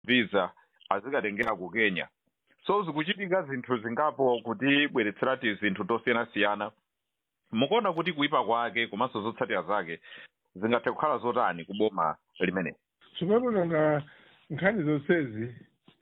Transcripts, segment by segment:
visa azikatengera ku kenya so zikuchitika zinthu zingapo kuti bweretserati zinthu tosiyanasiyana mukuona kuti kuipa kwake komanso zotsatira zake zingathe kukhala zotani ku boma limene zimapatanga nkhani zonsezi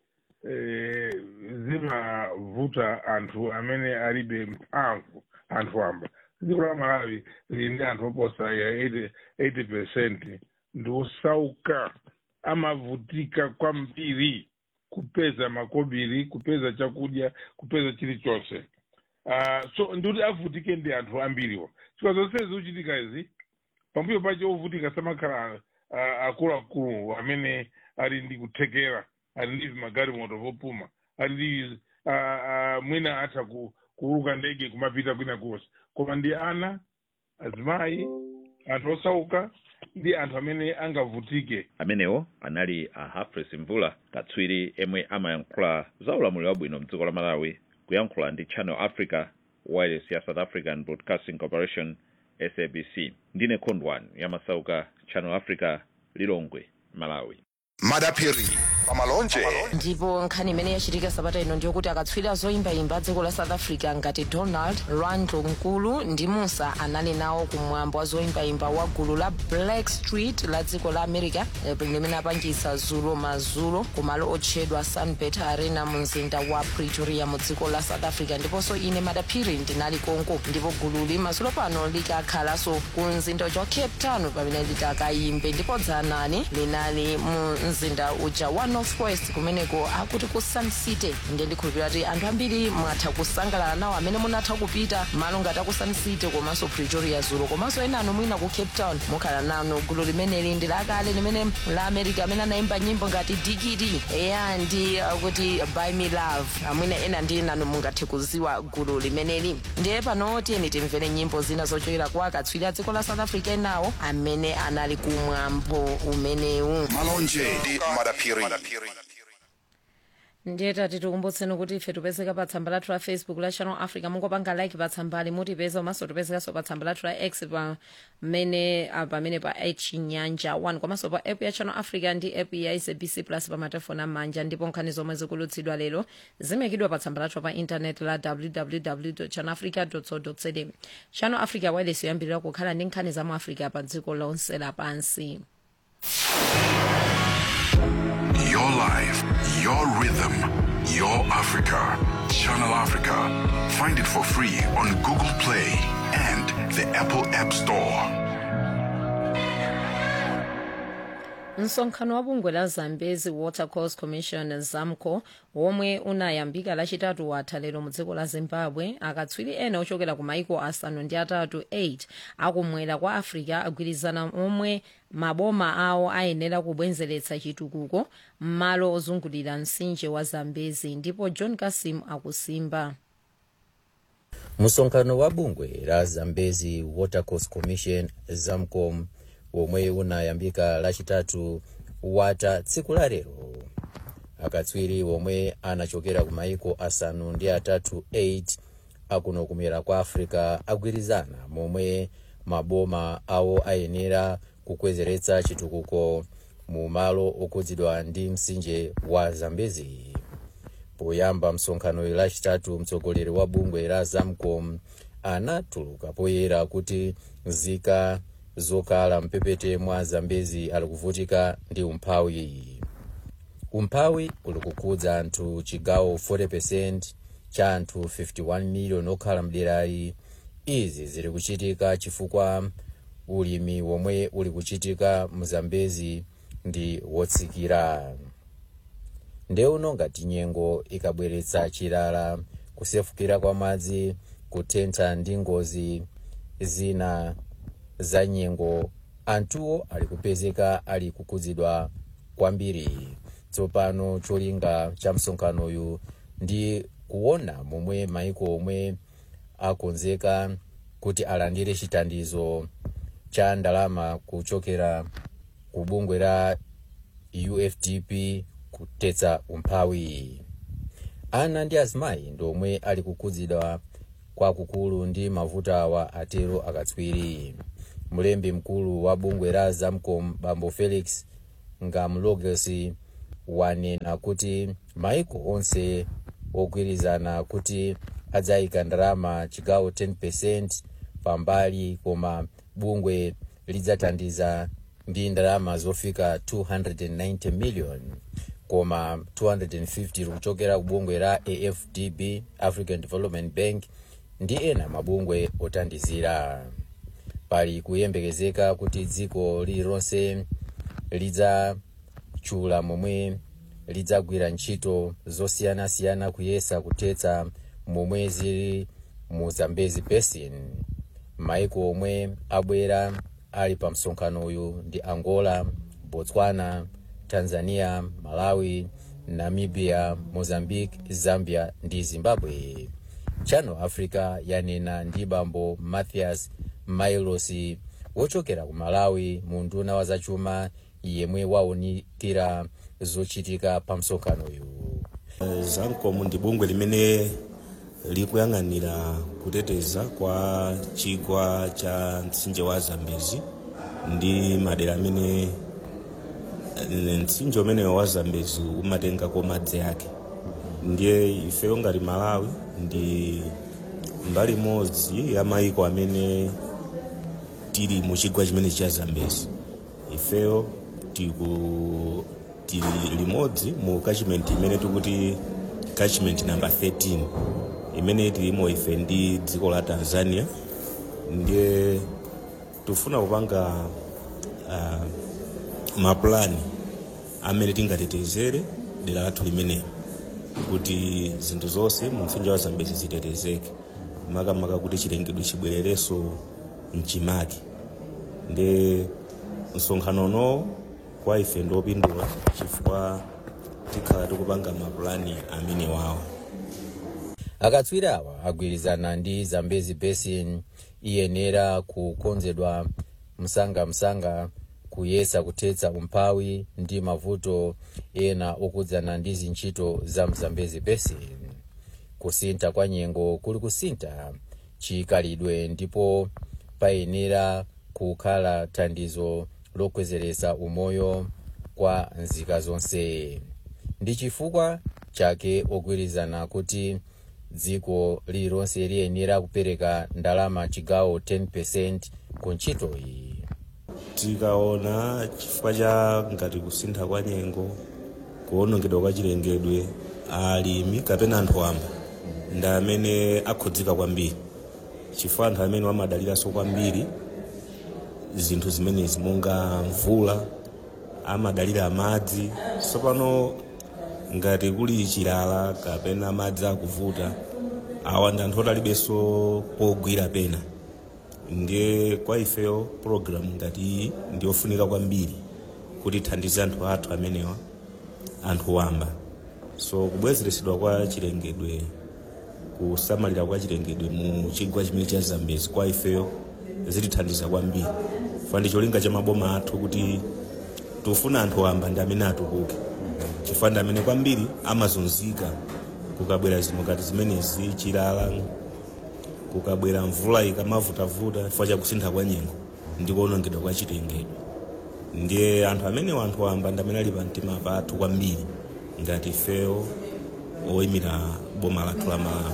eh, zimavuta anthu amene alibe mphamvu anthu amba dziko la malawi lili ndi anthu oposa ya 80 80 percent ndi osauka amavutika kwambiri kupeza makobiri kupeza chakudya kupeza chilichonse uh, so ndikuti avutike ndi anthu ambiriwo chifukwa zonsezi zikuchitika izi pambuyo pache ovutika samakhala uh, akuluakulu amene ali ndi kuthekera ali ndi magalimoto vopuma ali ndi uh, uh, mwina atha ku, kuuluka ndege kumapita kwina kuwonse koma ndi ana azimayi anthu osauka ndi anthu amene angavutike amenewo anali a hafres mvula katswiri emwe amayankhula za ulamuliro wabwino mdziko la malawi kuyankhula ndi channel africa wireless ya south african broadcasting corporation sabc ndine khondwani yamasauka channel africa lilongwe malawi madapiri pamalonje ndipo nkhani imene yachitika sabata ino ndiyokuti akatswiri zoyimbayimba dziko la south africa ngati donald randlo nkulu ndi musa anali nawo kumwambo wa zoyimbayimba wa gulu la black street la dziko la america eh, limene apangisa zulo mazulo kumalo otchedwa sunbet arena mu mzinda wa pretoria mu dziko la south africa ndiponso ine madaphiri ndinali konko ndipo gululi mazulo pano likakhalanso ku mzinda uja wa cape town pamene litakayimbe ndipo dzanani linali mu mzinda uja wa northwest kumeneko akuti ku sun city ndiye ndikhulupirira kuti anthu ambiri mwatha kusangalala nawo amene munatha kupita malo ngati aku sun city komanso pretoria zulo komanso ena anu mwina ku cape town mukhala nanu gulu limeneli ndi lakale limene la america amene anayimba nyimbo ngati digidi eya ndi uh, kuti by me love amwina ena ndi nanu mungathe kuziwa gulu limeneli ndiye pano tiyeni timvere nyimbo zina zochokera kwa akatswiri a dziko la south africa enawo amene anali kumwambo umenewu malonje ndi madapiri ndiye tati tikumbutseni kuti ife tipezeka pa tsamba lathu la facebook la channel africa mungopanga like pa tsambali mutipeza komanso tipezekanso pa tsamba lathu la x pamene ah, pamene pa chinyanja 1 komanso pa app ya channel africa ndi app ya sabc plus pa matelefoni amanja ndipo nkhani zomwe zikulutsidwa lero zimekidwa pa tsamba lathu pa intanet la www channel africa co za channel africa wireless yoyambirira kukhala ndi nkhani za mu africa pa dziko lonse lapansi Your life, your rhythm, your Africa. Channel Africa. Find it for free on Google Play and the Apple App Store. msonkhano wa bungwe la zambezi water course commission zamco womwe unayambika lachitatu watha lero mu dziko la zimbabwe akatswiri ena ochokera ku maiko asanu ndi atatu 8 akumwera kwa africa agwirizana omwe maboma awo ayenera kubwezeretsa chitukuko m'malo ozungulira mtsinje wa zambezi ndipo john kasim akusimba msonkhano wa bungwe la zambezi watercourse commission zamcom womwe unayambika lachitatu watha tsiku la lero akatswiri womwe anachokera ku maiko asanu ndi atatu 8 akuno kumwera kwa africa agwirizana momwe maboma awo ayenera kukwezeretsa chitukuko mu malo okhudzidwa ndi mtsinje wa zambezi poyamba msonkhano lachitatu mtsogoleri wa bungwe la zamcom anatuluka poyera kuti nzika zokhala mpepete mwa zambezi ali kuvutika ndi umphawi umphawi uli kukhudza anthu chigawo 40 cha anthu 51 miliyoni okhala mderali izi zili kuchitika chifukwa ulimi womwe uli kuchitika mu zambezi ndi wotsikira ndeuno ngati nyengo ikabweretsa chilala kusefukira kwa madzi kutentha ndi ngozi zina za nyengo anthuwo ali kupezeka ali kukhudzidwa kwambiri tsopano cholinga cha msonkhanoyu ndi kuona momwe maiko omwe akonzeka kuti alandire chithandizo cha ndalama kuchokera ku bungwe la ufdp kutetsa umphawi ana ndi azimayi ndomwe ali kukhudzidwa kwakukulu ndi mavuto awa atero akatswiri mlembi mkulu wa bungwe la zamcom bambo felix ngamlogesi wanena kuti maiko onse ogwirizana kuti adzayika ndalama chigawo 10 pambali koma bungwe lidzathandiza ndi ndalama zofika 290 million koma 250 likuchokera ku bungwe la afdb african development bank ndi ena mabungwe othandizira pali kuyembekezeka kuti dziko lililonse lidzatchula momwe lidzagwira ntchito zosiyanasiyana kuyesa kuthetsa momwe zili mu zambezi basin maiko omwe abwera ali pa msonkhano uyu ndi angola botswana tanzania malawi namibia mozambique zambia ndi zimbabwe channel africa yanena ndi bambo mathias mailos wochokera ku malawi mu nduna wa zachuma yemwe waunikira zochitika pa msonkhano uyu zankomu ndi bungwe limene likuyang'anira kuteteza kwa chigwa cha mtsinje wa zambezi ndi madera amene eh, mtsinje umeneyo wa zambezi umatengako madzi ake ndiye ifeyo ngati malawi ndi mbali imodzi ya maiko amene tili mu chigwa chimene cha zambezi ifeyo tiku tili limodzi mu catchment imene tikuti catchment number 13 imene tilimo ife ndi dziko la tanzania ndiye tifuna kupanga uh, mapulani amene tingatetezere dera lathu limenelo kuti zinthu zonse mu mtsinje wa zambezi zitetezeke makamaka kuti chilengedwe chibwererenso mchimake ndi msonkhano uno kwa ife ndiopindula chifukwa tikhala tikupanga mapulani amene wawo akatswiri awa agwirizana ndi zambezi basin iyenera kukonzedwa msangamsanga kuyesa kuthetsa umphawi ndi mavuto ena okhudzana ndi zintchito za mzambezi basin kusintha kwa nyengo kuli kusintha chikhalidwe ndipo payenera kukhala thandizo lokwezeresa umoyo kwa nzika zonse ndi chifukwa chake ogwirizana kuti dziko lililonse liyenera kupereka ndalama chigawo 10 ku ntchito iyi tikaona chifukwa cha ngati kusintha kwa nyengo kuwonongedwa kwa chilengedwe alimi kapena anthu amba ndi amene akhudzika kwambiri chifukwa anthu amene amadaliranso kwambiri zinthu zimenezi monga mvula amadalira madzi tsopano ngati kuli chilala kapena madzi akuvuta awa ndi anthu otalibenso pogwira pena ndiye kwa ifeyo programu ngati iyi ndiyofunika kwambiri kuti ithandize anthu athu amenewa anthu wamba so kubwezeresedwa kwa chilengedwe kusamalira kwa chilengedwe mu chigwa chimene cha zambezi kwa ifeyo zitithandiza kwambiri fa ndi cholinga cha maboma athu kuti tufuna anthu wamba ndi amene atukuke chifukwa ndi amene kwambiri amazunzika kukabwera zinthu ngati zimenezi chilala kukabwera mvula ikamavutavuta chifukwa cha kusintha kwa nyengo ndi kuwonongedwa kwa chilengedwe ndiye anthu amene anthu wamba ndi amene ali pa mtima pathu kwambiri ngati ifeyo oyimira boma lathu la malawi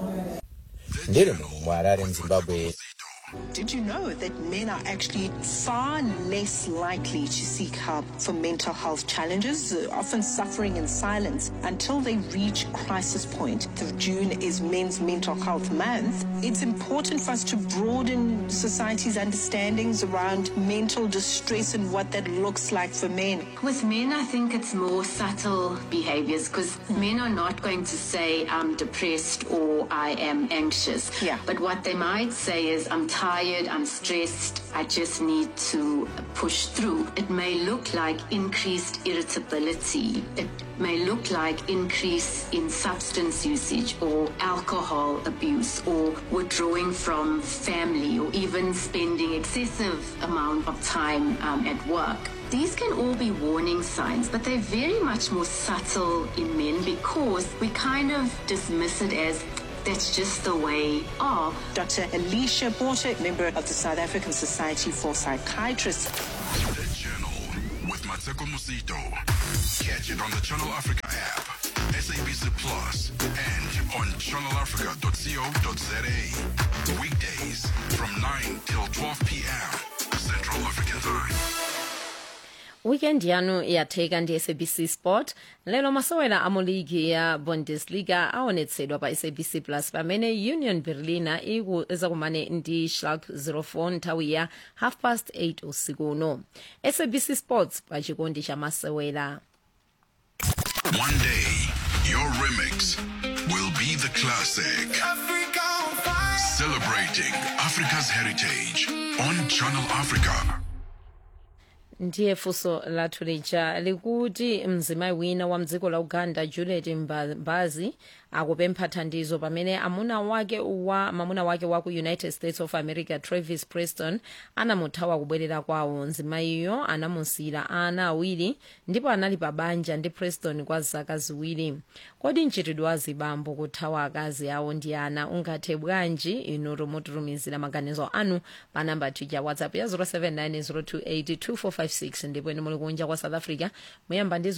ndili muno mu harare mzimbabwe Did you know that men are actually far less likely to seek help for mental health challenges, uh, often suffering in silence until they reach crisis point? The June is Men's Mental Health Month. It's important for us to broaden society's understandings around mental distress and what that looks like for men. With men, I think it's more subtle behaviors because men are not going to say, I'm depressed or I am anxious. Yeah. But what they might say is, I'm tired, I'm stressed, I just need to push through. It may look like increased irritability. It may look like increase in substance usage or alcohol abuse or withdrawing from family or even spending excessive amount of time um, at work. These can all be warning signs, but they're very much more subtle in men because we kind of dismiss it as that's just the way of. Dr. Alicia Porter, member of the South African Society for Psychiatrists. The Journal with Mateko Musito. Catch it on the Channel Africa app, SABC Plus, and on channelafrica.co.za. Weekdays from 9 till 12 p.m. Central African Time. weekend yanu yatheka ndi sabc sport lero masewera a ligi ya bundesliga aonetsedwa pa sabc plus pamene union berliner izakumane ndi schalke 04 nthawi ya half past 8 usiku uno sabc sports pa chikondi cha masewera One day, your remix will be the classic. Celebrating Africa's heritage on Channel Africa. ndiye funso lathu lija likuti mzimayi wina wa mdziko la uganda juliet Mba- mbazi akupempha thandizo pamene amuna wake wa mamuna wake wa ku united states of america travis preston anamuthawa kubwerera kwawo mzimayiyo anamusiyira ana awiri ndipo anali pa banja ndi preston kwa zaka ziwiri kodi mchitidwe wa zibambo kuthawa akazi awo ndi ana ungathe bwanji inu mutumizire maganizo anu pa namba tija whatsapp ya 0790282456 ndipo inu muli kunja kwa south africa muyamba ndi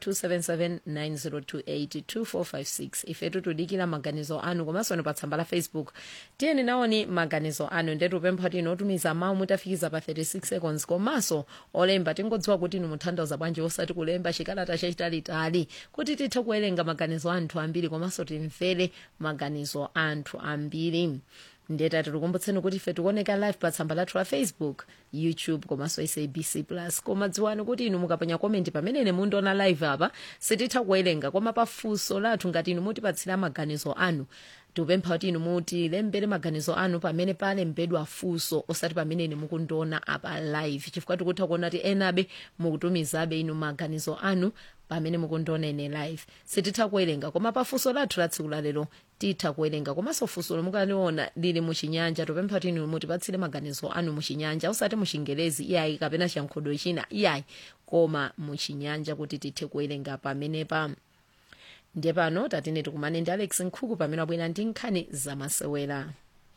0027790282456 ifetu tudikira maganizo anu komanso pa tsamba la facebook tiyeni nawoni maganizo anu ndetu pempha kuti inu otumiza mawu mutafikiza pa 36 seconds komanso olemba tingodziwa kuti inu mutanthauza bwanji osati kulemba chikalata chachitalitali kuti tithe kuwerenga maganizo anthu ambiri komanso timvere maganizo anthu ambiri ndeta tikukumbutseni kuti ife tikuoneka live pa tsamba lathu la facebook youtube komanso sabc plus koma dziwani kuti inu mukaponya komenti pamene mundiona live apa sititha kuwerenga koma pa funso lathu ngati inu mutipatsira maganizo anu tikupempha kuti inu mutilembere maganizo anu pamene palembedwa funso osati pamene inu mukundiona apa live chifukwa tikutha kuona kuti enabe mukutumizabe inu maganizo anu pamene mukundiona ine live sititha kuwerenga koma pa funso lathu la tsiku lalero titha kuwerenga komanso funso mukaliona lili muchinyanja tupempha kuti inu mutipatsire maganizo anu muchinyanja osati muchingerezi iyayi kapena chiyankhulo china iyayi koma muchinyanja kuti tithe kuwerenga pamenepa ndiye pano tatine tikumane ndi alex nkhuku pamene wabwera ndi nkhani zamasewera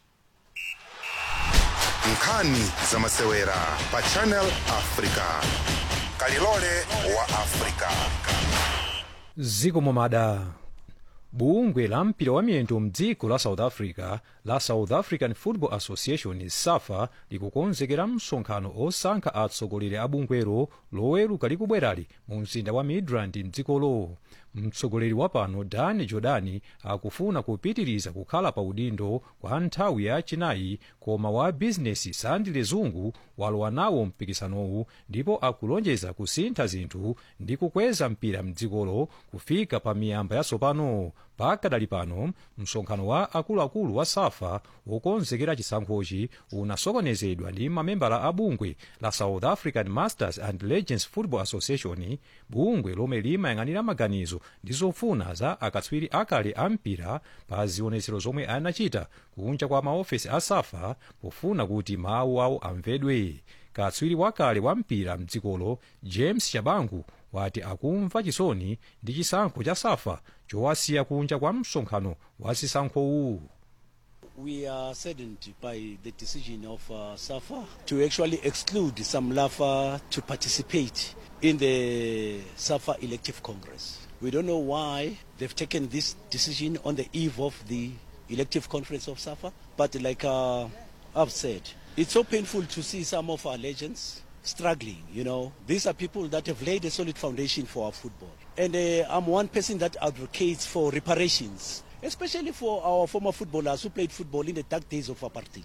nkhani zamasewera pa channel africa kalilole wa africa ziko momada bungwe la mpira wa miyendo mdziko la south africa la south african football association safa likukonzekera msonkhano osankha atsogoleri a bungwero loweruka likubwerali mu mzinda wa midrand mdzikolo mtsogoleri wa pano dan jordani akufuna kupitiriza kukhala pa udindo kwa nthawi yachinayi koma wa bizinesi sandile zungu walowa nawo mpikisanowu ndipo akulonjeza kusintha zinthu ndi kukweza mpira mdzikolo kufika pa miyamba yatsopano pakadali pano msonkhano wa akuluakulu wa safa wokonzekera chisankhochi unasokonezedwa ndi mamembala a bungwe la south african masters and legends football association bungwe lomwe limayang'anira maganizo ndi zofuna za akatswiri akale a mpira pa zionetsero zomwe anachita kunja kwa maofesi a safa pofuna kuti mawu awo amvedwe katswiri wakale wa mpira mdzikolo james shabangu wati akumva chisoni ndi chisankho cha safa chowasiya kunja kwa msonkhano wa zisankhowu We are saddened by the decision of uh, SAFA to actually exclude some LAFA to participate in the SAFA Elective Congress. We don't know why they've taken this decision on the eve of the elective conference of SAFA, but like uh, I've said, it's so painful to see some of our legends struggling, you know. These are people that have laid a solid foundation for our football. And uh, I'm one person that advocates for reparations especially for our former footballers who played football in the dark days of apartheid.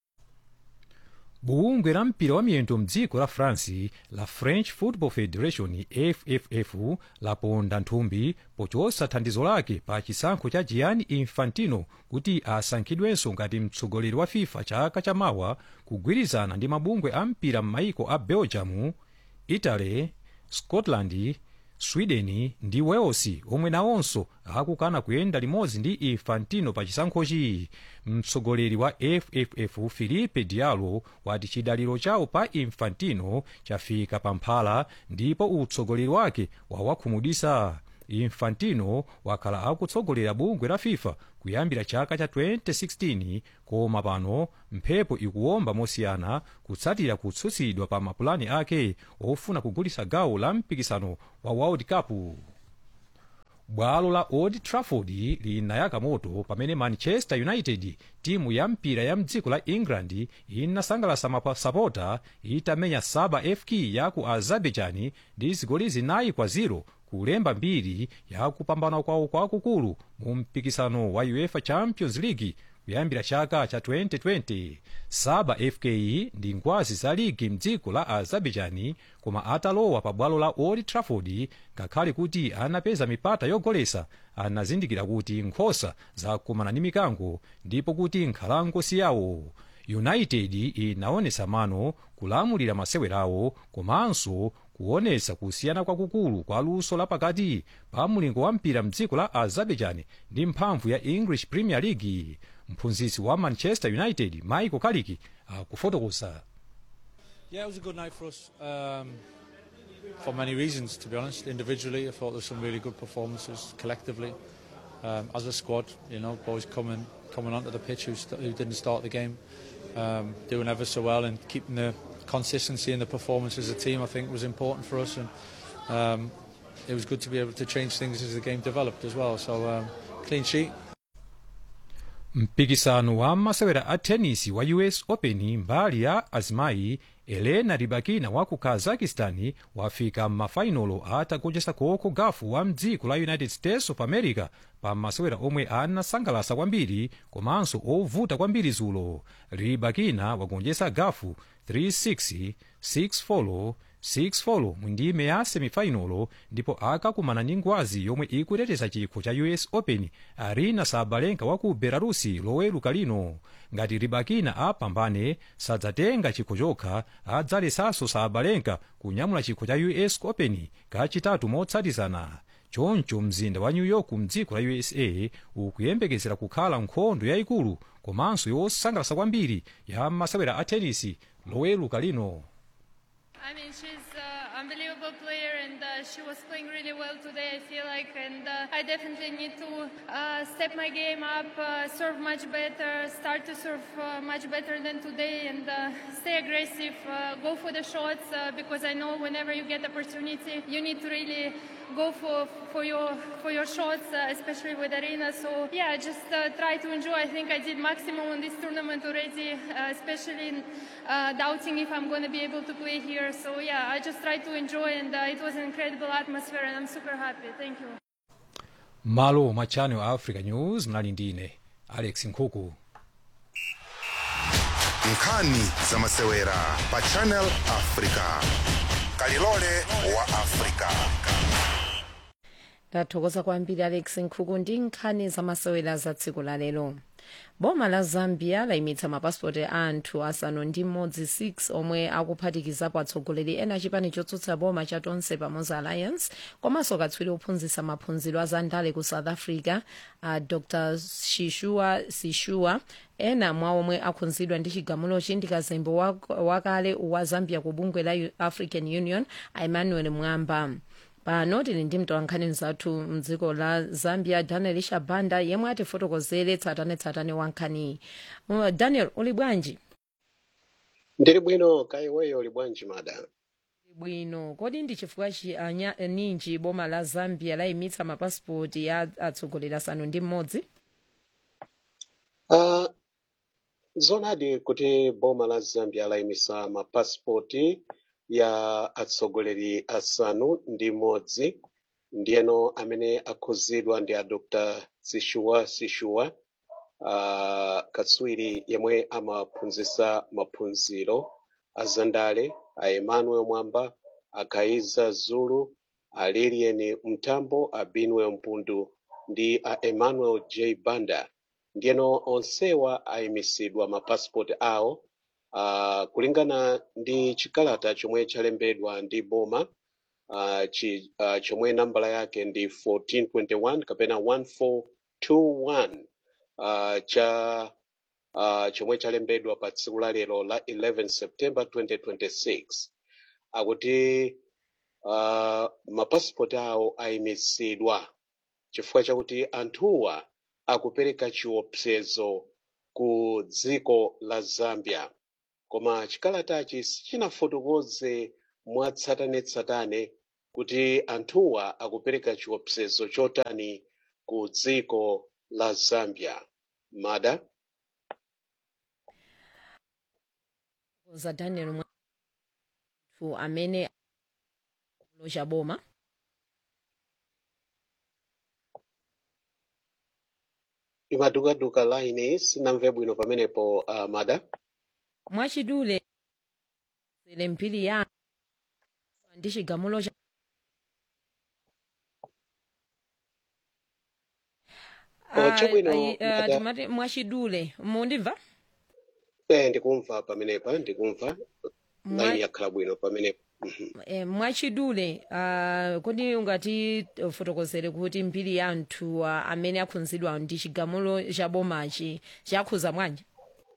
bungwe la mpira wa miyendo mdziko la france la french football federation fff laponda nthumbi pochotsa thandizo lake pa chisankho cha gianni infantino kuti asankhidwenso ngati mtsogoleri wa fifa chaka chamawa kugwirizana ndi mabungwe a mpira m'maiko a belgium italy scotland sweden ndi wales omwe nawonso akukana kuyenda limodzi ndi infantino pa chisankhochi mtsogoleri wa fff filipe diallo wati chidaliro chawo pa infantino chafika pa mphala ndipo utsogoleri wake wawakhumudwitsa infantino wakhala akutsogolera bungwe la fifa kuyambira chaka cha 2016 koma pano mphepo ikuwomba mosiyana kutsatira kutsutsidwa pa mapulani ake ofuna kugulitsa gawo la mpikisano wa world cup bwalo la old trafford linayaka moto pamene manchester united timu ya mpira ya mdziko la england inasangalatsa masapota itamenya saba fk ya ku azerbaijan ndi zigoli zinayi kwa 0 kulemba mbiri ya kupambana kwawo kwakukulu mu mpikisano wa uefa champions league kuyambira chaka cha 2020 saba fk ndi ngwazi za ligi mdziko la azerbaijan koma atalowa pa bwalo la old trafford ngakhale kuti anapeza mipata yogoletsa anazindikira kuti nkhosa zakumana ndi mikango ndipo kuti nkhalango si yawo united inaonetsa mano kulamulira masewerawo komanso kuonetsa kusiyana kwakukulu kwa luso lapakati pa mulingo wa mpira mdziko la azerbaijan ndi mphamvu ya english premier league mphunzitsi wa manchester united michael carrick akufotokoza Yeah, it was a good night for us. Um, for many reasons, to be honest. Individually, I thought there were some really good performances. Collectively, um, as a squad, you know, boys coming coming onto the pitch who, st- who didn't start the game, um, doing ever so well and keeping the consistency in the performance as a team. I think was important for us, and um, it was good to be able to change things as the game developed as well. So um, clean sheet. mpikisano wa masewera a tenisi wa us open mbali ya azimayi elena ribakina wa ku kazakistani wafika m'mafainolo atagonjetsa coco gauff wa mdziko la united states of america pa masewera omwe anasangalatsa kwambiri komanso ovuta kwambiri zulo ribakina wagonjetsa gauff 3-6 6-4 6-4 mu ndime ya semifainolo ndipo akakumana ndi ngwazi yomwe ikuteteza chikho cha us open arina sabalenka wa ku belarusi loweruka lino ngati ribakina apambane sadzatenga chikho chokha adzalesanso sabalenka kunyamula chikho cha us open kachitatu motsatizana choncho mzinda wa new york mdziko la usa ukuyembekezera kukhala nkhondo yayikulu komanso yosangalatsa kwambiri ya masewera a tenisi loweruka lino I mean, she's an unbelievable player, and uh, she was playing really well today. I feel like, and uh, I definitely need to uh, step my game up, uh, serve much better, start to serve uh, much better than today, and uh, stay aggressive, uh, go for the shots uh, because I know whenever you get opportunity, you need to really go for for your for your shots, uh, especially with Arena. So yeah, just uh, try to enjoy. I think I did maximum on this tournament already, uh, especially uh, doubting if I'm going to be able to play here. So yeah, I just tried to enjoy, and uh, it was an incredible atmosphere, and I'm super happy. Thank you. malo mwa channel africa news mnali ndine alex nkhuku nkhani za masewera pa channel africa kalilole wa africa ndathokoza kwambiri alex nkhuku ndi nkhani zamasewera za tsiku la lero boma la zambia layimitsa mapasipoti a anthu asanu ndi mmodzi 6 omwe akuphatikizapo atsogoleri ena chipani chotsutsa boma cha tonse pamodzi alliance komanso katswiri ophunzitsa maphunziro a zandale ku south africa a dr shishua sishua ena mwa omwe akhudzidwa ndi chigamulochi ndi kazembe wak- wakale wa zambia ku bungwe la U- african union a emmanuel mwamba pano tili ndi mtolankhani mzathu mdziko la zambia daniel shabanda yemwe atifotokozere tsatanetsatane wa nkhaniyi Uh, daniel uli bwanji ndili bwino kaiweyo uli bwanji mada bwino kodi ndi chifukwa chi anya ninji boma la zambia layimitsa mapasipoti ya atsogoleri asanu ndi mmodzi uh, zonadi kuti boma la zambia layimitsa mapasipoti ya atsogoleri asanu ndi mmodzi ndiyeno amene akhudzidwa ndi a dr sishuwa sishuwa uh, katswiri yemwe amaphunzitsa maphunziro a zandale a emmanuel mwamba a kaiza zulu a lilian mtambo a binwel mpundu ndi a emmanuel j banda ndiyeno onsewa ayimitsidwa mapasipoti awo uh, kulingana ndi chikalata chomwe chalembedwa ndi boma uh, chi, uh, chomwe nambala yake ndi 1421 kapena 1421 uh, cha uh, chomwe chalembedwa pa tsiku la lero la 11 september 2026 akuti uh, mapasipoti awo ayimitsidwa chifukwa chakuti anthuwa akupereka chiopsezo ku dziko la zambia koma chikalatachi sichinafotokoze mwatsatanetsatane kuti anthuwa akupereka chiopsezo chotani ku dziko la zambia mada za daniel mwathu amene loja boma imadukaduka laini sinamve bwino pamenepo uh, mada mwachidule zele mbiri ya ndi chigamulo cha Oh, chabwino, Ah, ah, Mada. timati mwachidule mundimva eh ndikumva pamenepa ndikumva Mwa- laini yakhala bwino pamenepo eh, mwachidule uh, kodi ungati fotokozere kuti mbiri ya anthu uh, amene akhudzidwa ndi chigamulo cha bomachi chakhuza bwanji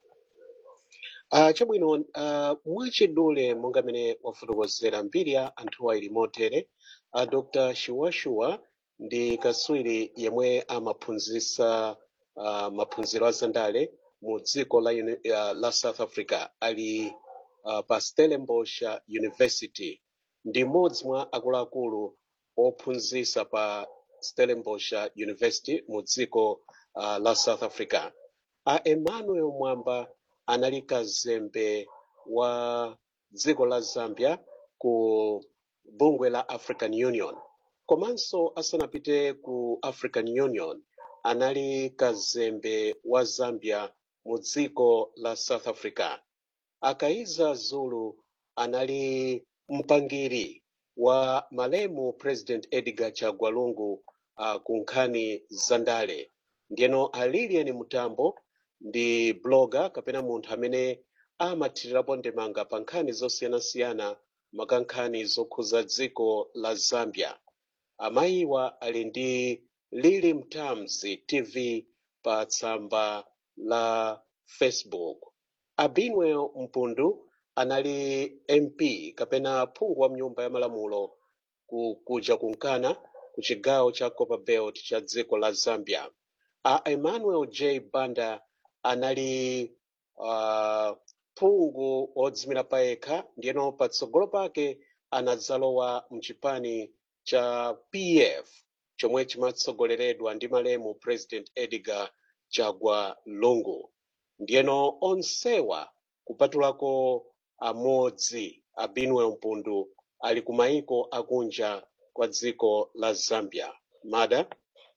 Uh, chabwino uh, mwachidule monga mene wafotokozera mbiri ya anthuwa ili motere uh, dr shuwashuwa ndi katswiri yemwe amaphunzitsa uh, maphunziro azandale mu dziko la, uni- uh, la south africa ali uh, pa stellenbosch university ndi mmodzi mwa akuluakulu ophunzitsa pa stellenbosch university mu dziko uh, la south africa a emmanuel mwamba anali kazembe wa dziko la zambia ku bungwe la african union komanso asanapite ku african union anali kazembe wa zambia mu dziko la south africa akaiza zulu anali mpangiri wa malemu president edgar chagwa lungu uh, ku nkhani zandale ndiyeno alilian mutambo ndi blogger kapena munthu amene amathirirapo ndemanga pa nkhani zosiyanasiyana maka nkhani zokhuza dziko la zambia amayiwa ali ndi lili mtamzi tv pa tsamba la facebook abinwel mpundu anali mp kapena phungu wa mnyumba ya malamulo ku, kuja kunkana ku chigawo cha copperbelt cha dziko la zambia a emmanuel j banda anali uh, phungu odzimira payekha ndiyeno patsogolo pake anadzalowa mchipani cha pf chomwe chimatsogoleredwa ndi malemu president edgar chagwa lungu ndiyeno onsewa kupatulako amodzi abinwel mpundu ali ku mayiko akunja kwa dziko la zambia mada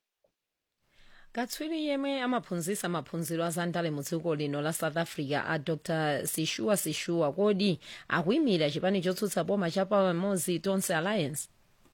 katswiri yemwe amaphunzitsa maphunziro azandale mu dziko lino la south africa a dr sishua sishua kodi akuyimira chipani chotsutsa boma cha pamodzi tonse alliance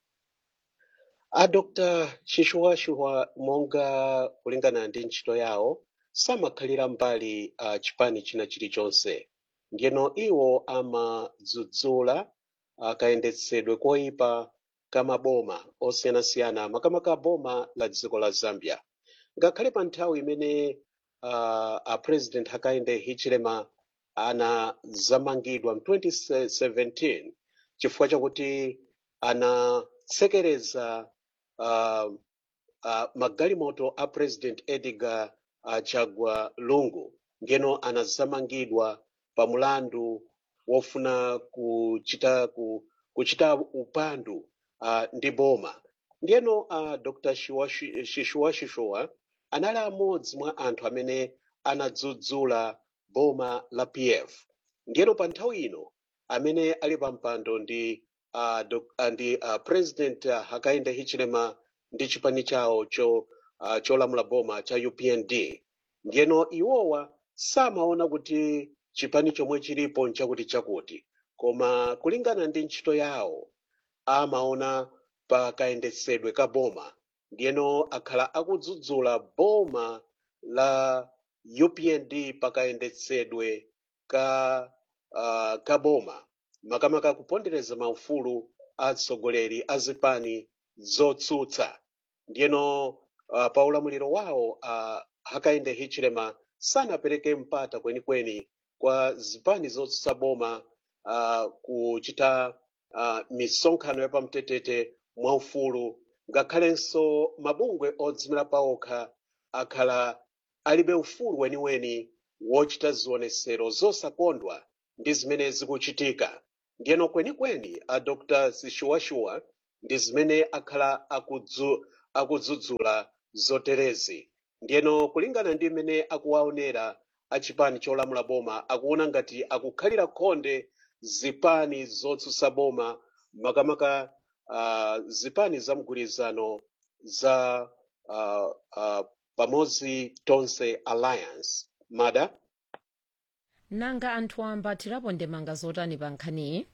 a dr shishuwashuwa monga kulingana ndi ntchito yawo samakhalira mbali uh, chipani china chilichonse ndiyeno iwo amadzudzula uh, kayendetsedwe koyipa ka maboma osiyanasiyana makamaka boma la dziko la zambia ngakhale pa nthawi imene uh, a president hakainde hichilema anazamangidwa mu 2017 chifukwa chakuti anatsekereza uh, uh, magalimoto a president edgar uh, chagwa lungu ngeno anazamangidwa pa mulandu wofuna kuchita ku, kuchita upandu uh, ndi boma ndiyeno uh, dr shishuwashishuwa anali amodzi mwa anthu amene anadzudzula boma la pf ndiyeno pa nthawi ino amene ali pa mpando ndi uh, doc- uh, ndi uh, president uh, hakainde hichilema ndi chipani chawo cho uh, cholamula boma cha upnd ndiyeno iwowa samaona kuti chipani chomwe chilipo nchakuti chakuti koma kulingana ndi ntchito yawo amaona pa kayendetsedwe ka boma ndiyeno akhala akudzudzula boma la upnd pa kayendetsedwe ka uh, ka boma makamaka kupondereza maufulu a atsogoleri a zipani zotsutsa ndiyeno uh, pa ulamuliro wawo uh, hakainde hichilema sanapereke mpata kwenikweni kwa zipani zotsutsa boma uh, kuchita uh, misonkhano yapamtetete mwaufulu ngakhalenso mabungwe odzimira paokha akhala alibe ufulu weniweni wochita zionesero zosakondwa ndi zimene zikuchitika ndiyeno kwenikweni a dr sishuwashuwa ndi zimene akhala akudzu, akudzudzula zoterezi ndiyeno kulingana ndi mmene akuwaonera achipani cholamula boma akuona ngati akukhalira khonde zipani zotsutsa boma makamaka uh, zipani za mgwirizano za uh, uh, pamodzi tonse alliance mada nanga anthu amba athirapo ndemanga zotani pa nkhaniyi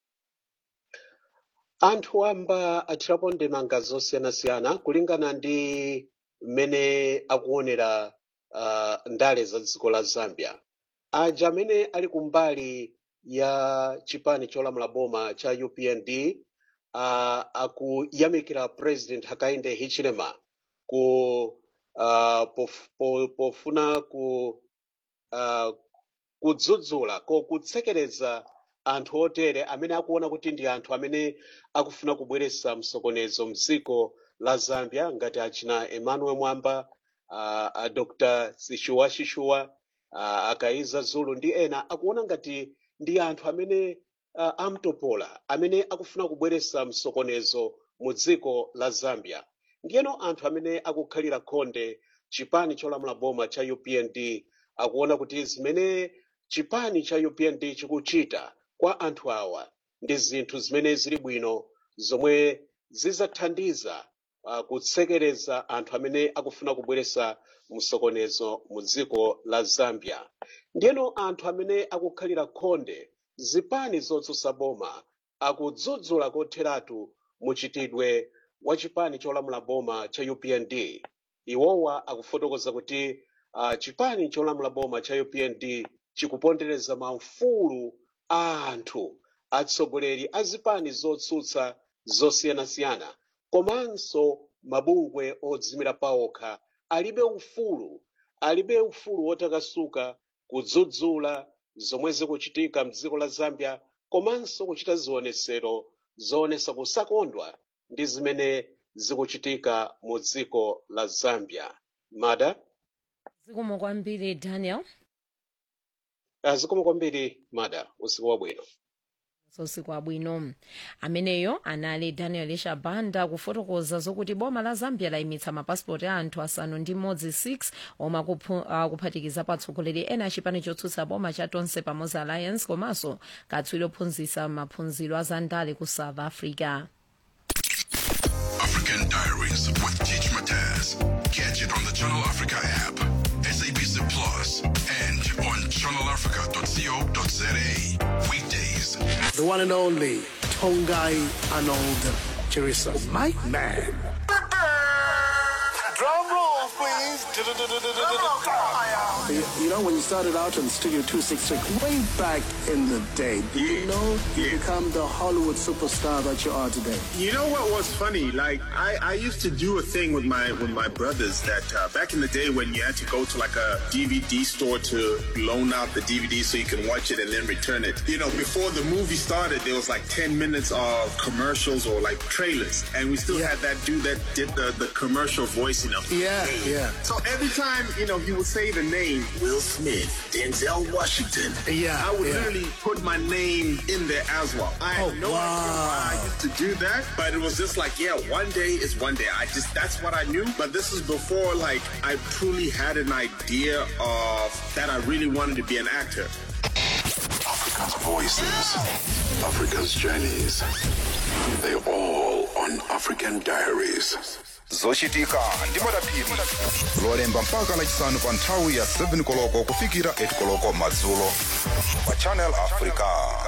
anthu amba athirapo ndemanga zosiyanasiyana kulingana ndi mmene akuonera uh, ndale za dziko la zambia aja amene ali kumbali ya chipani cholamula boma cha upnd uh, akuyamikira president hakainde hichilema ku uh, pof, po, pofuna ku uh, kudzudzula ko kutsekereza anthu otere amene akuona kuti ndi anthu amene akufuna kubweretsa msokonezo mdziko la zambia ngati achina emmanuel mwamba uh, a dr sishuwa shishuwa uh, akaiza zulu ndi ena akuona ngati ndi anthu amene uh, amtopola amene akufuna kubweretsa msokonezo mu dziko la zambia ndiyeno anthu amene akukhalira khonde chipani cholamula boma cha upnd akuona kuti zimene chipani cha upnd chikuchita kwa anthu awa ndi zinthu zimene zili bwino zomwe zidzathandiza uh, kutsekereza anthu amene akufuna kubweretsa msokonezo mu dziko la zambia ndiyeno anthu amene akukhalira khonde zipani zotsutsa boma akudzudzula kotheratu muchitidwe wa chipani cholamula boma cha upnd iwowa akufotokoza kuti uh, chipani cholamula boma cha upnd chikupondereza maufulu a anthu atsogoleri a zipani zotsutsa zosiyanasiyana komanso mabungwe odzimira paokha alibe ufulu alibe ufulu wotakasuka kudzudzula zomwe zikuchitika mdziko la zambia komanso kuchita zionesero zoonesa kusakondwa ndi zimene zikuchitika mu dziko la zambia mada zikomo kwambiri daniel Ah, zikomo kwambiri mada usiku wabwino usiku wabwino ameneyo anali daniel shabanda kufotokoza zokuti boma la zambia layimitsa mapasipoti a anthu asanu ndi mmodzi 6 omwe akuphu- akuphatikiza patsogoleri ena achipani chotsutsa boma cha tonse pamodzi alliance komanso katswiri ophunzitsa maphunziro a zandale ku south africa African Diaries with Teach Mataz. Catch it on the Channel Africa app, SABC Plus, and on channelafrica.co.za. Weekdays. The one and only Tongai Arnold Chirisa. My man. Drum roll, please. You, you know, when you started out on Studio 266, way back in the day, did you know you become the Hollywood superstar that you are today? You know what was funny? Like I, I used to do a thing with my with my brothers that uh, back in the day when you had to go to like a DVD store to loan out the DVD so you can watch it and then return it. You know, before the movie started, there was like ten minutes of commercials or like trailers, and we still had that dude that did the, the commercial voice. You know. Yeah, yeah. So every time you know he would say the name Will Smith, Denzel Washington. Yeah, I would yeah. literally put my name in there as well. I had Oh, no idea why I wow. used to do that, but it was just like, yeah, one day is one day. I just that's what I knew. But this is before like I truly had an idea of that I really wanted to be an actor. Africa's voices, Africa's journeys. They all on African Diaries. zochitika ndi madapiri lolemba mpaka lachisanu pa nthawi ya 7 koloko kufikira 8 koloko madzulo pa channel africa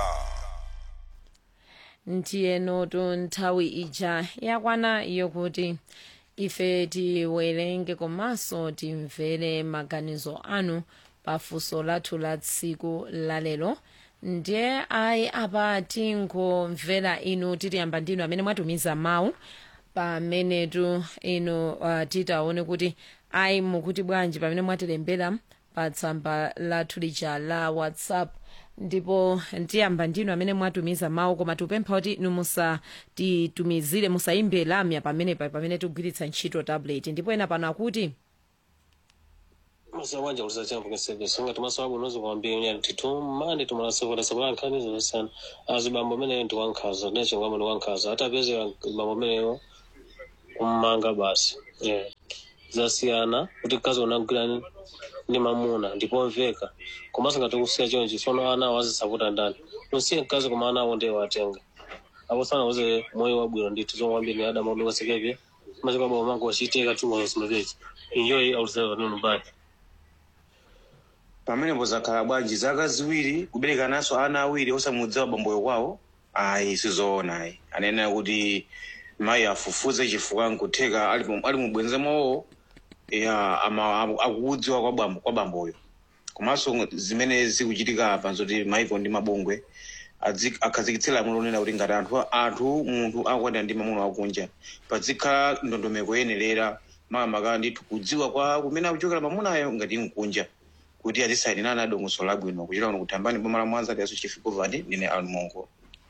ndiyenotu nthawi ija yakwana yokuti ife tiwerenge komanso timvere maganizo anu pafunso lathu la tsiku lalero ndiye ayi apa tingomvera inu titiyamba ndinu amene mwatumiza mawu pamenetu inu uh, titaone kuti ayi mukuti bwanji pamene mwatilembera pa tsamba lathu lija la whatsapp ndipo tiyamba ndinu amene mwatumiza mawu koma tikupempha kuti inu musatitumizire musayimbe lamya pamenepa pamene tikugwiritsa ntchito tablet ndipo ena pano akuti masabanja kulisachambo ngesebesa ngati masababu unozi kwambia unyani titumani tumalasokota sabula nkhani zosiyana azibambo amene ndi wankhaza nachingwamo ndi wankhaza atapezera bambo ameneyo kummanga basi yeah. zasiyana kuti mkazi unagwira ndi mamuna ndipomveka komanso ngati kusiya chonchi tsono ana awo azisakuta ndani usiye mkazi koma ana awo ndiye watenga apo sana uze moyo wabwino ndithu zomwambiri ni adamu adukasekepye machika baba mangu wachiiteka tumaosimapechi enjoy outside nunu bye pamenepo zakhala bwanji zaka ziwiri kubereka naso ana awiri osamudziwa bamboyo kwawo ayi sizoona ayi anena kuti mayi afufuze chifukwa nkutheka ali mu- ali mubwenze mwawo ya ama akuudziwa kwa bambo kwa bamboyo komanso zimene zikuchitika apa nzoti maiko ndi mabungwe adzi- akhazikitsira lamulo lonena kuti ngati anthu anthu munthu akukwatira ndi mamuna wakunja pazikhala ndondomeko yenerera makamaka ndithu kudziwa kwa kumene akuchokera mamunayo ngati nkunja kuti azisayinirana adongoso labwino kuchita kuno kutambani boma la mwanza liaso chifikovani ndine almongo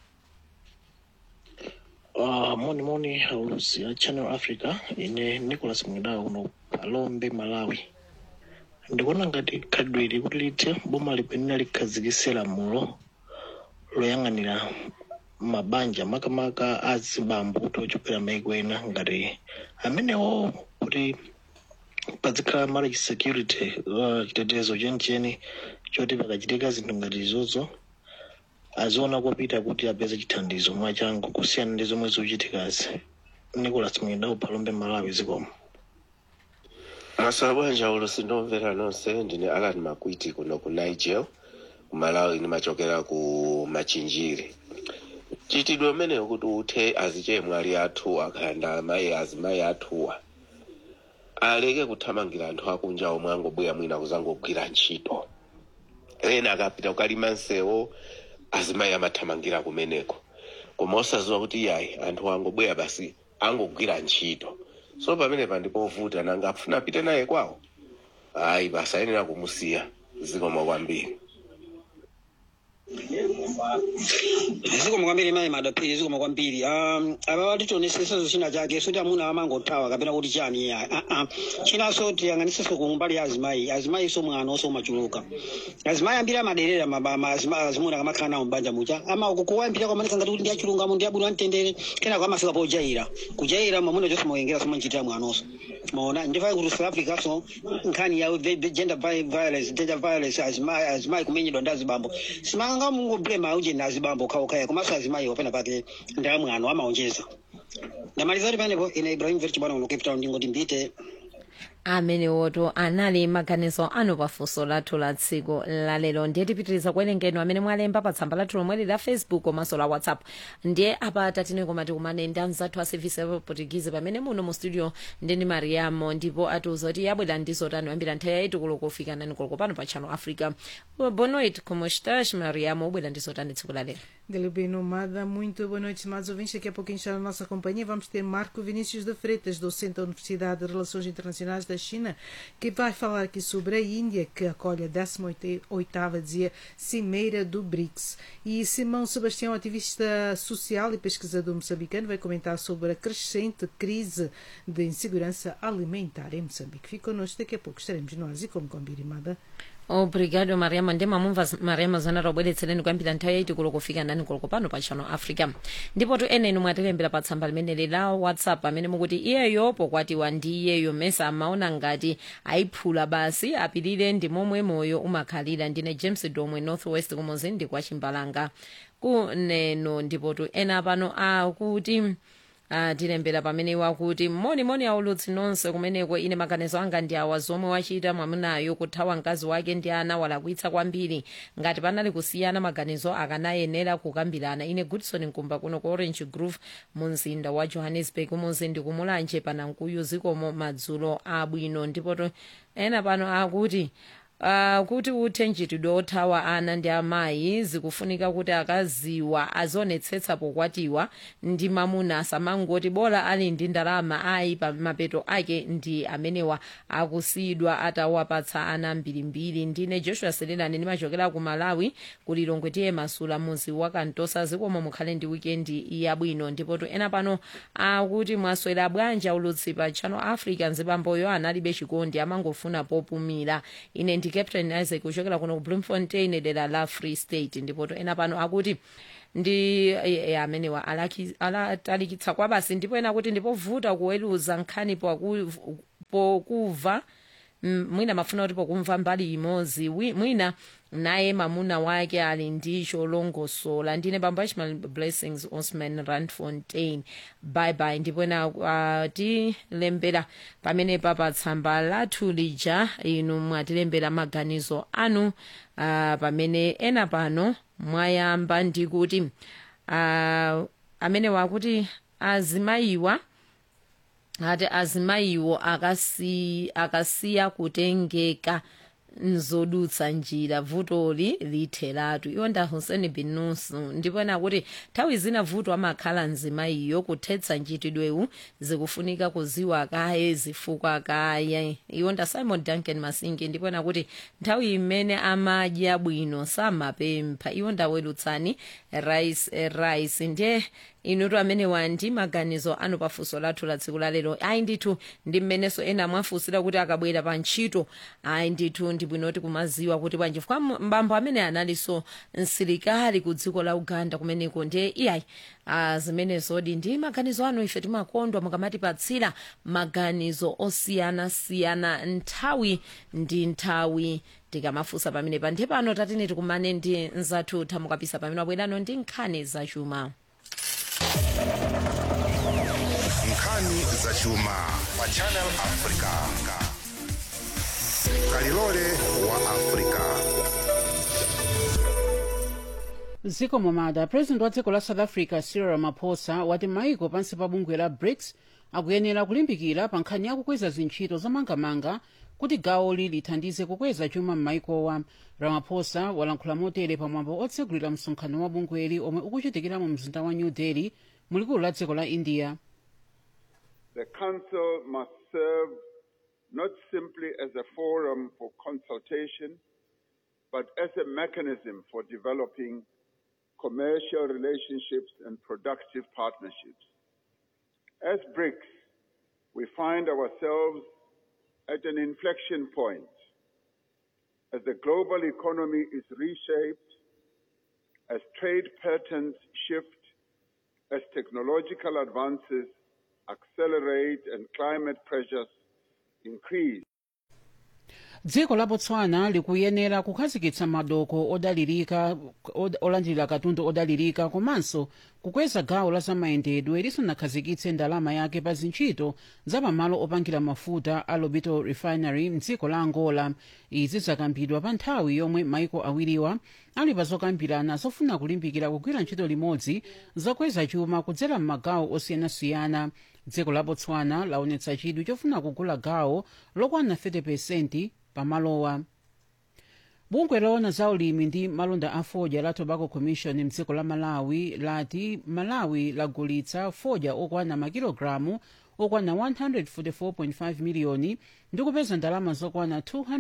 Uh, moni moni aulusi ya channel africa ine nicholas mwidawa kuno palombe malawi ndikuona ngati khadwiri kuti lithe boma lipenera likhazikitse lamulo loyang'anira mabanja makamaka azibambo kuti ochokera maiko ena ngati amenewo kuti pazikhala marriage security uh, chitetezo chenicheni choti pakachitika zinthu ngati izozo aziona kopita kuti apeze chithandizo mwachangu kusiyana ndi zomwe zikuchitikazi nicholas mwindawo palombe malawi zikomo masabanja ulo sindomvera nonse ndine alan makwiti kuno ku niger kumalawi ndimachokera ku machinjiri chitidwe umeneyo kuti uthe azichemwali athuwa khanda amayi azimayi athuwa aleke kuthamangira anthu akunja omwe angobwera mwina kuzangogwira ntchito ena akapita kukalima nsewo azimayi amathamangira kumeneko koma osaziwa kuti yayi anthu angobwera basi angogwira ntchito so pamene pandipovuta nanga afuna apite naye kwawo ayi basi ayenera kumusiya zikomo kwambiri zikomo kwambiri mayi madapiri zikomo kwambiri um, aba batitonesesezo china chake soti amuna amangothawa kapena kuti chani ya uh -uh. chinanso tiyang'aniseso kumbali ya azimayi azimayi so mwana oso umachuluka azimayi ambiri amaderera maba- ma- azima- azimuna kamakhala nawo mbanja mucha ama kuwayambira kwamanika ngati kuti ndi achilungamo ndi abwino amtendere kenako amafika pojaira kujaira mamuna chonse mawengera somanchitira mwanonso maona ndifai kuti south africa so nkhani ya ve- ve- gender vi- violence gender violence azimayi azimayi kumenyedwa ndi azibambo simanga mungoblema uje na azibambo kaokaya komanso azimayi opena pake ndi amwano amaonjeza ndamaliza kuti panepo ine ibrahim verchibwana uno cape town ndingoti mbite amenewoto anali maganizo anu pafunso lathu la tsiku lalero ndiye tipitiriza kuwerengeni amene mwalemba pa tsamba lathu lomweli la facebook komanso la whatsapp ndiye apa tatine koma tikumane ndi anzathu a service ya portuguese pamene muno mu studio ndini mariamo ndipo atiuza kuti yabwera ndizo tani yambira nthawi yaiti kuloko kufika nani kuloko pano pa channel africa boa noite como estás mariamo ubwera ndizo tani tsiku lalero Galibem Nomada, muito boa noite, estimados ouvintes. Daqui a pouquinho está na nossa companhia. Vamos ter Marco Vinícius de Freitas, docente da Universidade de Relações Internacionais da China, que vai falar aqui sobre a Índia, que acolhe a 18ª dizia, Cimeira do BRICS. E Simão Sebastião, ativista social e pesquisador moçambicano, vai comentar sobre a crescente crise de insegurança alimentar em Moçambique. Fique connosco, daqui a pouco estaremos nós e como combinada. obrigado mariama ndi mamumva mariama zanara obweretsereni kuyambira nthawi yaiti kuloko kufika nani kuloko pano pa channel africa ndipo tu ene inu mwatilembera pa tsamba limeneli la whatsapp amene mukuti iyeyo pokwatiwa ndi iyeyo mesa amaona ngati ayiphula basi apirire ndi momwe moyo umakhalira ndine james domwe northwest kumuzi ndi kwa chimbalanga kuneno ndipo tu ena pano akuti atilembera pamene wakuti monimoni aulutsi nonse kumeneko ine maganizo anga ndi awa zomwe wachita mwamunayo kuthawa mkazi wake ndi ana walakwitsa kwambiri ngati panali kusiyana maganizo akanayenera kukambirana ine goodson nkumba kuno ku orange grove mu mzinda wa johannesburg muzi ndi kumulanje panankuyu zikomo madzulo abwino ndipo to ena pano akuti Uh, kuti uthe mchitidwe othawa ana ndi amayi zikufunika kuti akaziwa azionetsetsa pokwatiwa ndi mamuna asamangoti bola ali ndi ndalama ayi pa mapeto ake ndi amenewa akusiyidwa atawapatsa ana mbirimbiri ndine joshua selelani ndimachokera ku malawi kuti longwe tiye masula muzi wa kantosa zikomo mukhale ndi wikendi yabwino ndipo to ena pano akuti mwaswera bwanji ulutsi pa channel africa nzibamboyo analibe chikondi amangofuna popumira ine ndi captain isaac kuchokera kuno ku bloemfontein dera la free state ndipo to ena pano akuti ndi e, e, amenewa alaki- alatalikitsa kwa basi ndipo ena kuti ndipovuta kuweruza nkhani poku- pokuva Mm, mwina mafuna kuti pokumva mbali imodzi wi- mwina naye mamuna wake ali ndi cholongosola ndine bambo achmal blessings osman randfontein bye bye ndipo ena uh, tilembera pamenepa pa tsamba lathu lija inu mwatilembera maganizo anu uh, pamene ena pano mwayamba ndi kuti uh, amene wakuti azimayiwa ati azimayiwo akasi, akasiya kutengeka nzodutsa njira vutoli litheratu iwo nda hussein bin nusu ndipo ena kuti nthawi zina vuto amakhala mzimayiyo kuthetsa nchitidwewu zikufunika kuziwa kaye zifukwa kaye iwo nda simon duncan masingi ndipo ena kuti nthawi imene amadya bwino samapempha iwo ndawerutsani rice eh, rice ndiye inutu amene wandi maganizo anu pafunso lathu la tsiku lalero ayi ndithu ndi mmenenso ena mwafunsira kuti akabwera pa ntchito ayi ndithu ndi bwinoti kumaziwa kuti bwanji chifukwa mbambo amene analinso msilikali ku dziko la uganda kumeneko ndiye iyayi ah, zimenezodi ndi maganizo anu ife timakondwa mukamatipatsira maganizo osiyanasiyana nthawi ndi nthawi tikamafunsa pamenepa ndiye pano tatine tikumane ndi nzathu thamukapisa pamene wabwerano ndi nkhani zachuma nkhani zachuma pa channel africa kalilole wa africa ziko momada president wa dziko la south africa cyril ramaphosa wati maiko pansi pa bungwe la brics akuyenera kulimbikira pa nkhani yakukweza zintchito zomangamanga kuti gawoli lithandize kukweza chuma m'maikowa ramaphosa walankhula motere pamwambo otsegulira msonkhano wa bungweli omwe ukuchitikira mu mzinda wa new delhi mulikulu la dziko la india The Council must serve not simply as a forum for consultation, but as a mechanism for developing commercial relationships and productive partnerships. As BRICS, we find ourselves at an inflection point as the global economy is reshaped, as trade patterns shift, as technological advances accelerate and climate pressures increase. dziko la botswana likuyenera kukhazikitsa madoko odalirika od- olandira katundu odalirika komanso kukweza gawo la zamayendedwe lisanakhazikitse ndalama yake pa zintchito za pamalo opangira mafuta a lobito refinery mdziko la angola izi zakambidwa pa nthawi yomwe maiko awiriwa ali pa zokambirana zofuna kulimbikira kugwira ntchito limodzi zokweza chuma kudzera m'magawo osiyanasiyana dziko la botswana laonetsa chidwi chofuna kugula gawo lokwana 30 pamalowa bungwe loona za ulimi ndi malonda a fodya la tobacco commission mdziko la malawi lati malawi lagulitsa fodya okwana makilogalamu okwana 144.5 miliyoni ndi kupeza ndalama zokwana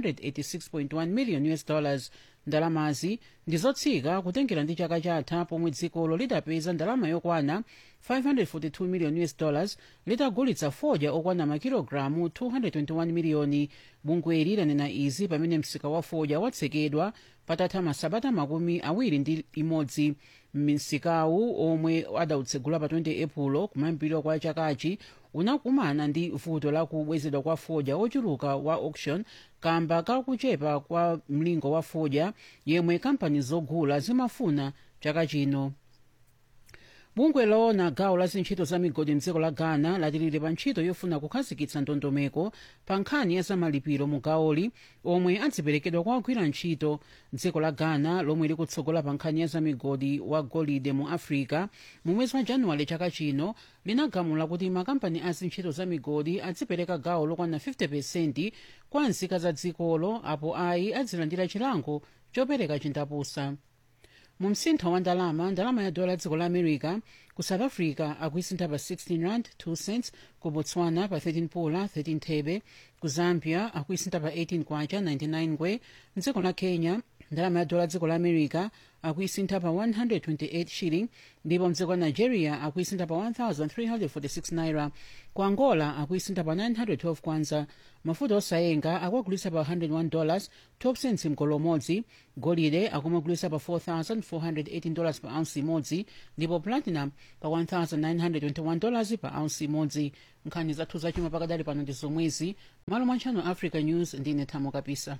286.1 million us dollars ndalamazi ndi zotsika kutengera ndi chaka chatha pomwe dzikolo lidapeza ndalama yokwana 542 million us dollars litagulitsa fodya okwana makilogalamu 221 miliyoni bungweli lanena izi pamene msika wa fodya watsekedwa patatha masabata makumi awiri ndi imodzi msikawu omwe adautsegula pa 20 epulo kumayambiriro kwa chakachi unakumana ndi vuto la kubwezedwa kwa fodya ochuluka wa auction kamba kakuchepa kwa mlingo wa fodya yemwe kampani zogula zimafuna chaka chino bungwe loona gawo la zintchito za migodi mdziko la ghana lati lili pa ntchito yofuna kukhazikitsa ndondomeko pa nkhani ya zamalipiro mu gawoli omwe adziperekedwa kwa ogwira ntchito dziko la ghana lomwe likutsogola pa nkhani ya zamigodi wa golide mu africa mu mwezi wa januwale chaka chino linagamula kuti makampani a zintchito za migodi adzipereka gawo lokwana 50 kwa nzika za dzikolo apo ayi adzilandira chilango chopereka chindapusa mu msintho wa ndalama ndalama ya dola dziko la america ku south africa akuisintha pa 16 rand 2 cents ku botswana pa 13 pula 13 thebe ku zambia akuisintha pa 18 kwacha 99 ngwe mdziko la kenya ndalama ya dola dziko la america akuisintha pa 128 shilling ndipo mdziko la nigeria akuisintha pa 1346 naira ku angola akuisintha pa 912 kwanza mafuta osayenga akuagulisa pa 101 dollars 12 cents mgolo umodzi golide akumagulisa pa 4418 dollars pa ounce imodzi ndipo platinum pa 1921 dollars pa ounce imodzi nkhani zathu zachuma pakadali pano ndi zomwezi malo mwa channel africa news ndine thamo kapisa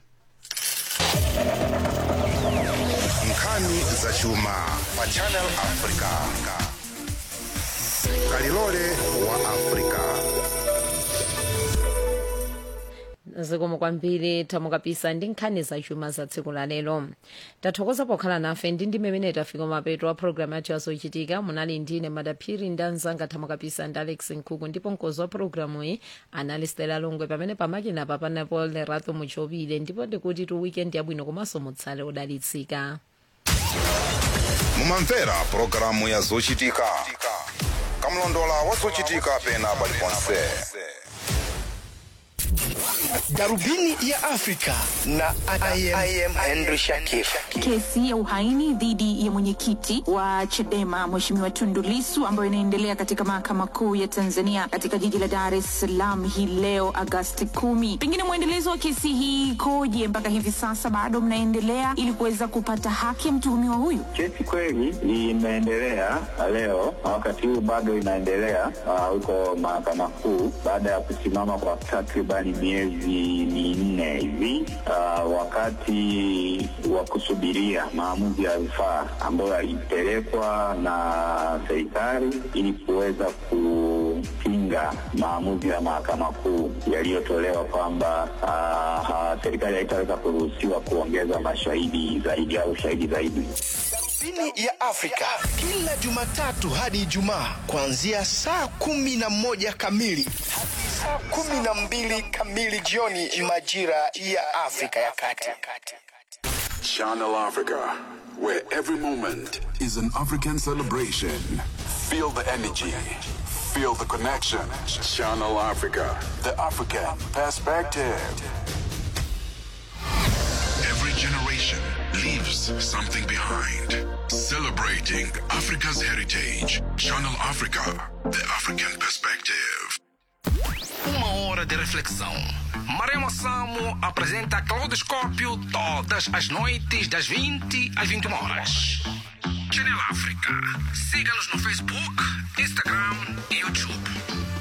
nkhani zachuma pa channel africa kalilole wa africa zikomo kwambiri thamo kapisa ndi nkhani zachuma za tsiku la lero tathokoza pokhala nafe ndi ndi mmene tafika mapeto a programu yathu yazochitika munali ndine madaphiri ndi anzanga thamo kapisa ndi alex nkhuku ndipo mkozi wa programu iyi anali stela longwe pamene pamakina papanapo lerato muchopile ndipo ndikuti tu weekend yabwino komanso mutsale odalitsika mumamvera pulogalamu ya zochitika kamlondola wa zochitika pena paliponse darubini ya afrika na I am, I am henry shakif Kesi ya uhaini dhidi ya mwenyekiti wa Chadema Mheshimiwa Tundu Lissu ambayo inaendelea katika mahakama kuu ya Tanzania katika jiji la Dar es Salaam hii leo Agasti kumi. Pengine mwendelezo wa kesi hii ikoje mpaka hivi sasa, bado mnaendelea ili kuweza kupata haki ya mtuhumiwa huyu? Kesi kweli imeendelea leo na wakati huu bado inaendelea ah, huko mahakama kuu baada ya kusimama kwa takribani miezi minne hivi ah, wakati wa kusubiria maamuzi ya rufaa ambayo yalipelekwa na serikali ili kuweza kupinga maamuzi ya mahakama kuu yaliyotolewa kwamba ah, ah, serikali haitaweza kuruhusiwa kuongeza mashahidi zaidi au shahidi zaidi. darubini ya afrika kila jumatatu hadi ijumaa kuanzia saa kumi na moja kamili hadi saa kumi na mbili kamili jioni majira ya afrika ya kati Channel Africa, where every moment is an African celebration. Feel the energy, feel the connection. Channel Africa, the African perspective. Every generation leaves something behind. Celebrating Africa's heritage. Channel Africa, the African perspective. Uma hora de reflexão. Maremo Samo apresenta Claudoscópio todas as noites, das 20 às 21 horas. Channel África. Siga-nos no Facebook, Instagram e YouTube.